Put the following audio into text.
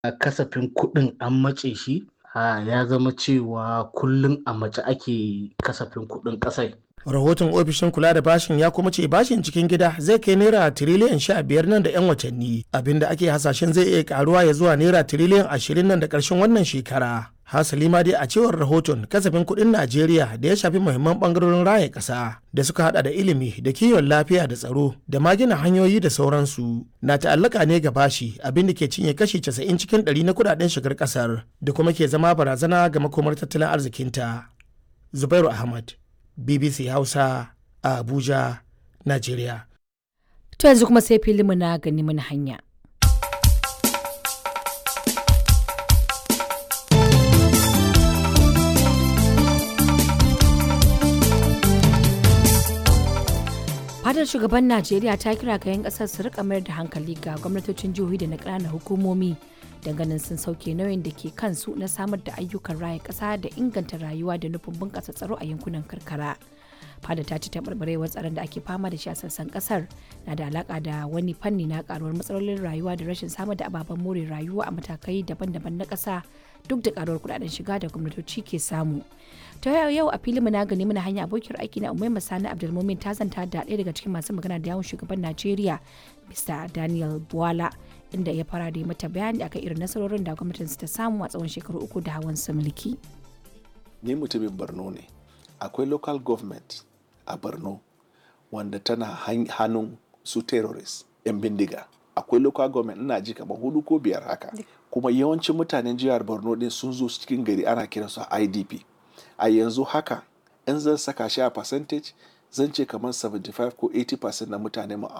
kasafin kuɗin an matse shi ya zama cewa kullum a mace ake kasafin kuɗin ƙasai. rahoton ofishin kula da bashin ya kuma ce bashin cikin gida zai kai naira tiriliyan sha biyar nan da 'yan watanni abinda ake hasashen zai iya karuwa ya zuwa naira tiriliyan ashirin nan da ƙarshen wannan shekara hasali ma dai a cewar rahoton kasafin kuɗin najeriya da ya shafi muhimman ɓangarorin raya ƙasa da suka hada da ilimi da kiwon lafiya da tsaro da ma gina hanyoyi da sauransu na ta'allaka ne ga bashi abin da ke cinye kashi casa'in cikin ɗari na kuɗaɗen shigar ƙasar da kuma ke zama barazana ga makomar tattalin arzikinta zubairu ahmad bbc hausa a abuja najeriya to yanzu kuma sai filinmu na gani mana hanya fadar shugaban najeriya ta kira ga 'yan kasar su rika mayar da hankali ga gwamnatocin jihohi da na ƙananan hukumomi ganin sun sauke nauyin da ke kansu na samar da ayyukan raya ƙasa da inganta rayuwa da nufin bunƙasa tsaro a yankunan karkara fada ta ci taɓarɓarewar tsaron da ake fama da shi a sassan ƙasar na da alaƙa da wani fanni na ƙaruwar matsalolin rayuwa da rashin samar da ababen more rayuwa a matakai daban-daban na ƙasa duk da ƙaruwar kuɗaɗen shiga da gwamnatoci ke samu ta yau a filin na gani mana hanya abokiyar aiki na umaima sani abdulmumin ta zanta da ɗaya daga cikin masu magana da yawon shugaban najeriya mr daniel buwala inda ya fara da mata bayani akan irin nasarorin da gwamnatin ta samu a tsawon shekaru uku da hawan su mulki ni mutumin borno ne akwai local government a borno wanda tana hannun su terrorist yan bindiga akwai local government ina ji kamar hudu ko biyar haka kuma yawancin mutanen jihar borno din sun zo cikin gari ana kiransu idp a yanzu haka in zan saka shi a percentage zan ce kamar 75 ko 80% na mutane mu a